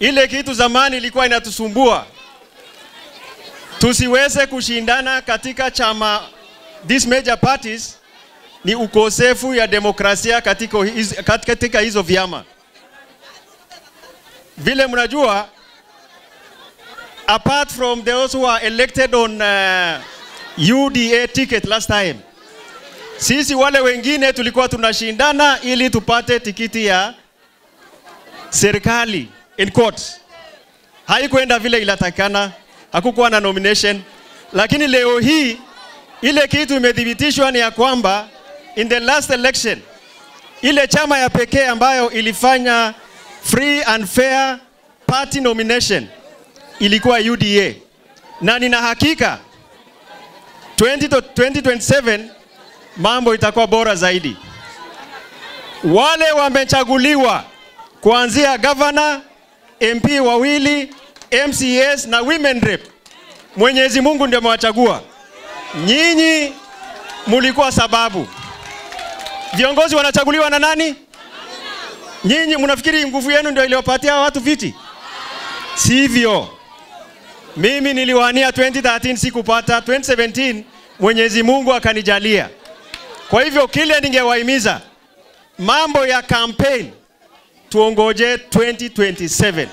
ile kitu zamani ilikuwa inatusumbua tusiweze kushindana katika chama these major parties ni ukosefu ya demokrasia katika, hiz- kat- katika hizo vyama. Vile mnajua, apart from those who are elected on uh, UDA ticket last time, sisi wale wengine tulikuwa tunashindana ili tupate tikiti ya serikali in court. Haikuenda vile ilatakana, hakukuwa na nomination, lakini leo hii ile kitu imethibitishwa ni ya kwamba in the last election ile chama ya pekee ambayo ilifanya free and fair party nomination ilikuwa UDA, na nina hakika 20 to 2027 mambo itakuwa bora zaidi. Wale wamechaguliwa kuanzia governor, MP wawili, MCS na women rep, Mwenyezi Mungu ndio amewachagua. Nyinyi mulikuwa sababu. Viongozi wanachaguliwa na nani? Nyinyi mnafikiri nguvu yenu ndio iliwapatia watu viti? Sivyo. Mimi niliwania 2013 sikupata, 2017 Mwenyezi Mungu akanijalia. Kwa hivyo kile ningewahimiza mambo ya campaign tuongoje 2027.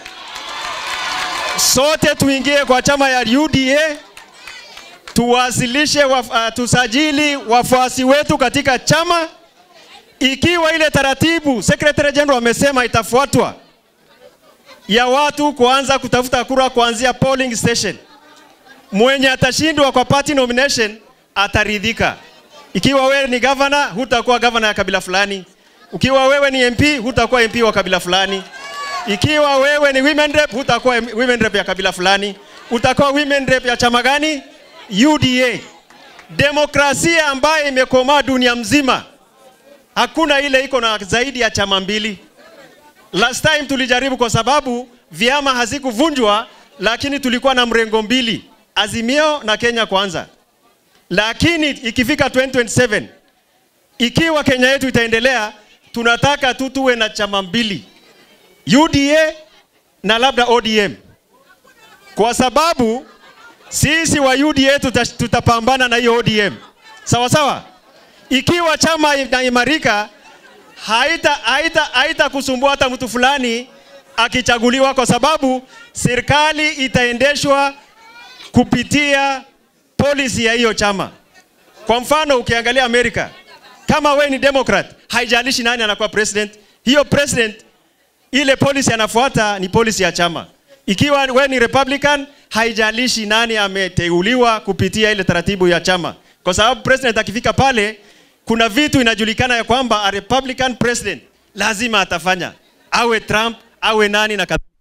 Sote tuingie kwa chama ya UDA tuwasilishe waf, uh, tusajili wafuasi wetu katika chama. Ikiwa ile taratibu Secretary General amesema itafuatwa ya watu kuanza kutafuta kura kuanzia polling station, mwenye atashindwa kwa party nomination ataridhika. Ikiwa wewe ni governor, hutakuwa governor ya kabila fulani. Ukiwa wewe ni MP, hutakuwa MP wa kabila fulani. Ikiwa wewe ni women rep, hutakuwa women rep ya kabila fulani. Utakuwa women rep ya chama gani? UDA. Demokrasia ambayo imekomaa dunia mzima, hakuna ile iko na zaidi ya chama mbili. Last time tulijaribu kwa sababu vyama hazikuvunjwa, lakini tulikuwa na mrengo mbili, Azimio na Kenya Kwanza. Lakini ikifika 2027 ikiwa Kenya yetu itaendelea, tunataka tu tuwe na chama mbili, UDA na labda ODM, kwa sababu sisi wa UDA tuta, tutapambana na hiyo ODM sawa sawa. Ikiwa chama inaimarika, haita, haita, haita kusumbua hata mtu fulani akichaguliwa, kwa sababu serikali itaendeshwa kupitia policy ya hiyo chama. Kwa mfano ukiangalia Amerika, kama we ni Democrat, haijalishi nani anakuwa president, hiyo president ile policy anafuata ni policy ya chama. Ikiwa we ni Republican, haijalishi nani ameteuliwa kupitia ile taratibu ya chama, kwa sababu president akifika pale, kuna vitu inajulikana ya kwamba a Republican president lazima atafanya, awe Trump awe nani na kadhalika.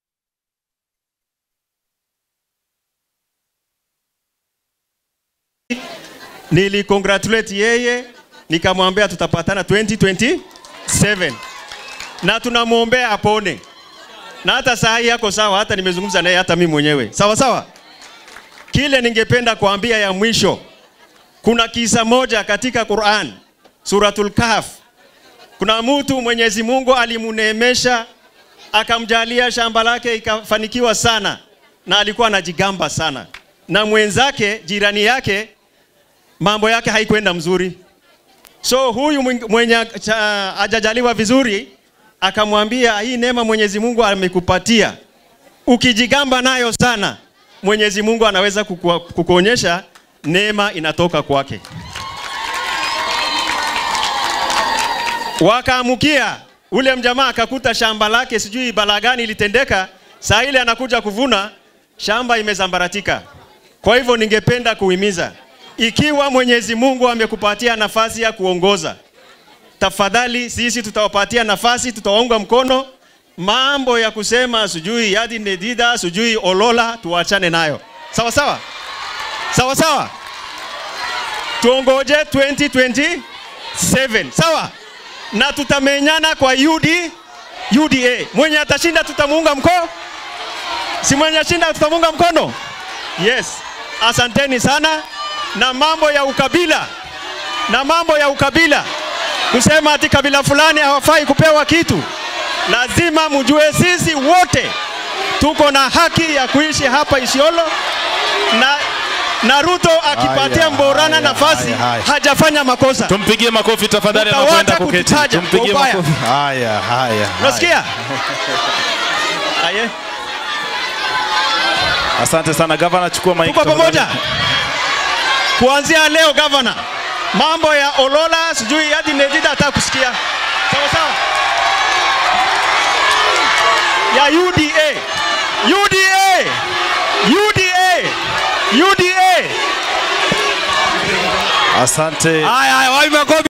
Nilicongratulate yeye nikamwambia tutapatana 2027 na tunamwombea apone, na hata saa hii yako sawa, hata nimezungumza naye hata mimi mwenyewe sawa sawa. Kile ningependa kuambia ya mwisho, kuna kisa moja katika Quran Suratul Kahf. Kuna mtu Mwenyezi Mungu alimuneemesha akamjalia shamba lake ikafanikiwa sana, na alikuwa anajigamba sana, na mwenzake jirani yake mambo yake haikwenda mzuri. So huyu mwenye hajajaliwa vizuri akamwambia, hii neema Mwenyezi Mungu amekupatia, ukijigamba nayo sana, Mwenyezi Mungu anaweza kuku, kukuonyesha neema inatoka kwake. Wakaamukia ule mjamaa akakuta shamba lake, sijui balaa gani ilitendeka, saa ile anakuja kuvuna, shamba imezambaratika. Kwa hivyo ningependa kuhimiza ikiwa Mwenyezi Mungu amekupatia nafasi ya kuongoza, tafadhali sisi tutawapatia nafasi, tutawaunga mkono. Mambo ya kusema sijui yadi nedida sijui olola, tuachane nayo, sawa sawa, sawa sawa. Tuongoje 2027 sawa, na tutamenyana kwa UD, UDA. Mwenye atashinda tutamuunga mkono, si mwenye ashinda tutamuunga mkono. Yes, asanteni sana na mambo ya ukabila na mambo ya ukabila, kusema ati kabila fulani hawafai kupewa kitu, lazima mjue sisi wote tuko na haki ya kuishi hapa Isiolo na na Ruto akipatia Haya, Mborana haya, nafasi haya, haya. hajafanya makosa. Tumpigie makofi tafadhali Utawacha anapoenda kuketi. kututaja kwa Tumpigie ubaya. makofi. Haya, haya. haya. Unasikia? Aye. Asante sana gavana, chukua mic. Tuko tafadhali. pamoja. Kuanzia leo gavana, mambo ya Olola sijui hadi Nedida hata kusikia. Sawa sawa. Ya UDA. UDA. UDA. UDA. Asante. Haya haya, wapi makofi?